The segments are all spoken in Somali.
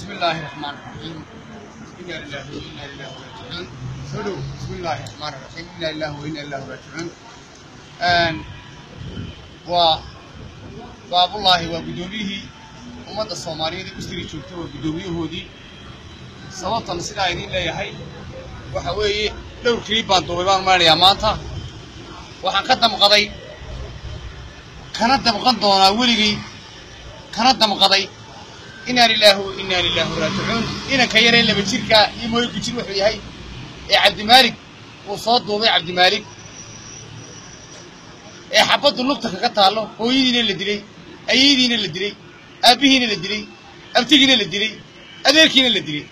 بسم الله الرحمن الرحيم إنا لله وإنا إليه راجعون سلو بسم الله الرحمن الرحيم إنا لله وإنا إليه راجعون آن و باب الله وقدوميه ummadda soomaaliyeed ee usdiri joogta waa guddoomiyahoodii sababtan sidaa idiin leeyahay waxa weeye dhowr kiliib baan duubay baan maranayaa maanta waxaan ka damqaday kana damqan doonaa weligay kana damqaday inaa lilaahi wa inaa lilaahi raajicuun inanka yaree laba jirkaa iyo mooy gujir wuxuu yahay ee cabdimaalig uu soo duubay cabdimaalig ee xabaddu lugta kaga taallo hooyadiina la dilay ayaydiina la dilay aabbihiina la dilay abtigiina la dilay adeerkiina la dilay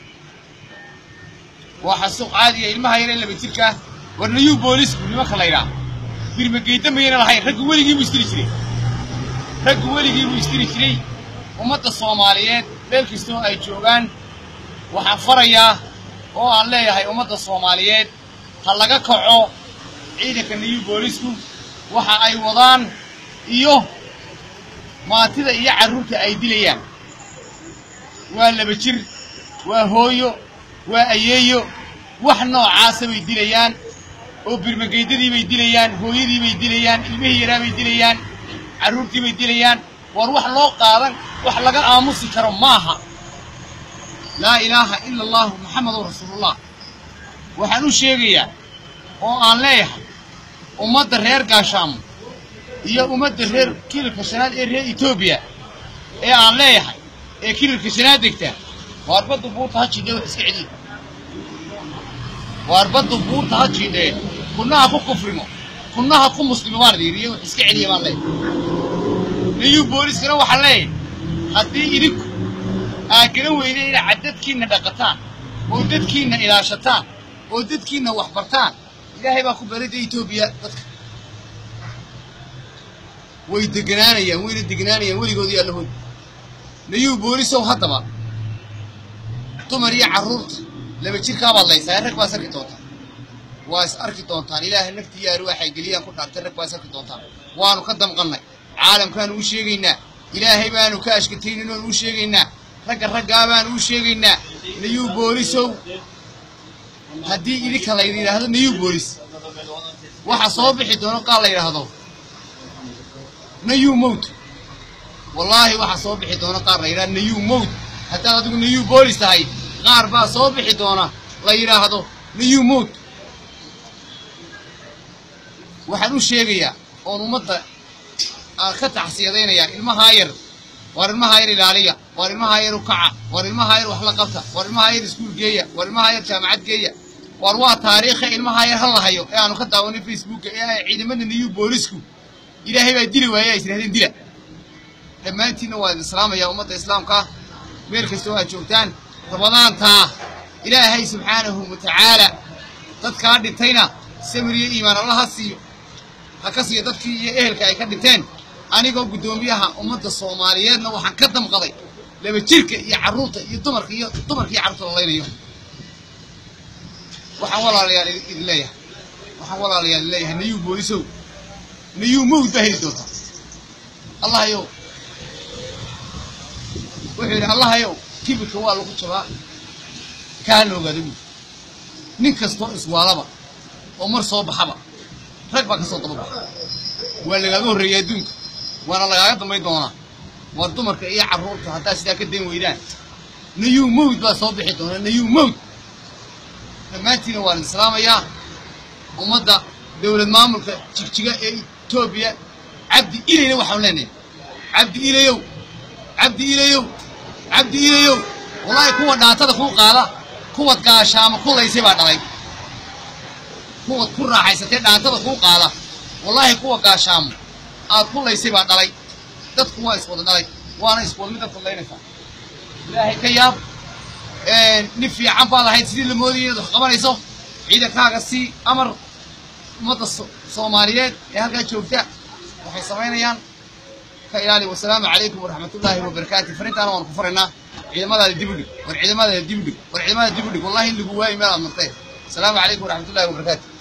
waa xasuuq caadiya ilmaha yaree laba jirkaa warnayuu boolisku nimanka la ydhaa birmageyda mayana lahayn raggu weligii buu istiri jiray raggu weligii buu istiri jiray ummadda soomaaliyeed meel kastoo ay joogaan waxaan farayaa oo aan leeyahay ummadda soomaaliyeed ha laga kaco ciidanka nayuu boolisku waxa ay wadaan iyo maatida iyo carruurta ay dilayaan waa laba jir waa hooyo waa ayeeyo wax noocaasa bay dilayaan oo birmageydadii bay dilayaan hooyadii bay dilayaan ilmihii yaraa bay dilayaan carruurtii bay dilayaan war wax loo qaadan wax laga aamusi karo maaha laa ilaaha ila allahu maxamedun rasuulullah waxaan u sheegayaa oo aan leeyahay ummadda reer gaashaamo iyo ummadda reer kililka shanaad ee reer etoobiya ee aan leeyahay ee kililka shanaad degta waar baddu buurta ha jiidhee wax iska celiya waar baddu buurta ha jiidhee kunnaha ku kufrimo kunnaha ku muslimo baan diiriye wax iska celiya baan leeyahay niyuu booliskana waxaan leeyahay haddii idinku aa garan weyne inaad dadkiinna dhaqataan oo dadkiinna ilaashataan oo dadkiinna wax bartaan ilaahay baa ku barida etoobiya dadka way deganaanayaan wayna deganaanayaan weligoodii allahood nayuu boolisow haddaba dumar iyo carruurta laba jirkaabaad laysaa rag baas arki doontaan waa is arki doontaan ilaahay naftii yaari waxay geliyaan ku dhaartay rag baas arki doontaan waanu ka damqannay caalamkaanu u sheegaynaa ilaahay baanu ka ashkataynin oonu u sheegaynaa ragga raggaa baanu u sheegaynaa nayuu boolisow haddii idinka laydi yidhaahdo nayuu boolis waxa soo bixi doono qaal la yidhaahdo nayuu mowt wallaahi waxaa soo bixi doona qaar la yidhahdo nayuu mowt haddaad adigu nayuu boolis tahay qaar baa soo bixi doona la yidhaahdo nayuu mowt waxaan u sheegayaa oon ummadda aan ka taxsiyadaynayaa ilmahaa yar waar ilmahaa yar ilaaliya waar ilmahaa yar u kaca waar ilmahaa yar wax la qabta waar ilmahaa yar iskuul geeya waar ilmahaa yar jaamacad geeya waar waa taariikha ilmahaa yar ha lahayo ee aanu ka daawanay facebooka ee ay ciidamada nayuu boolisku ilaahay baa dili waaya ay israhdeen dila dhammaantiinna waa idin islaamaya ummadda islaamka meel kastoo aad joogtaan ramadaantaa ilaahay subxaanahu wa tacaala dadkaa dhintayna samir iyo iimaan alla ha siiyo ha ka siiyo dadkii iyo ehelka ay ka dhinteen anigoo guddoomiyaha ummadda soomaaliyeedna waxaan ka damqaday laba jirka iyo carruurta iyo dumarka iyo dumarka iyo carruurta la laynayo waxaan walaalayaal idin leeyahay waxaan walaalayaal idin leeyahay nayuu boolisow nayuu mawd baa heli doontaa allahayow wuxuu yidhi allahayow kibirka waa lagu jabaa kaana ogaada buuri nin kastoo iswaalaba oo mar soo baxaba rag baa ka soo daba baxa waa lagaaga horreeyay adduunka waana lagaaga dambayn doonaa war dumarka iyo carruurta haddaad sidaa ka dayn weydaan nayuu mawd baa soo bixi doonaa nayuu mawd dhammaantiina waan islaamayaa ummadda dowlad maamulka jigjiga ee etoobiya cabdi ilayna waxaan leenahay cabdi ilayow cabdi ilayow cabdi ilayow wallaahi kuwa dhaatada kuu qaada kuwad gaashaamo ku laysay baa dhalay kuwad ku raaxaysatee dhaantada kuu qaada wallaahi kuwa gaashaamo aad ku laysay baa dhalay dadku waa iswada dhalay waana iswada mid dadka laynaysaa ilaahay ka yaab nin fiican baad ahayd sidii la moodayay inaad wax qabanayso ciidankaaga sii amar ummadda soomaaliyeed ee halkaa joogta waxay samaynayaan ka ilaali wasalaamu calaykum waraxmatullaahi wabarakaatu farintaana waan ku faraynaa ciidamadaada dib u dhig war ciidamadaada dib u dhig war ciidamadaada dib u dhig wallahi in lagu waayi meel aad martee asalaamu calaykum waraxmatullahi wabarakaatu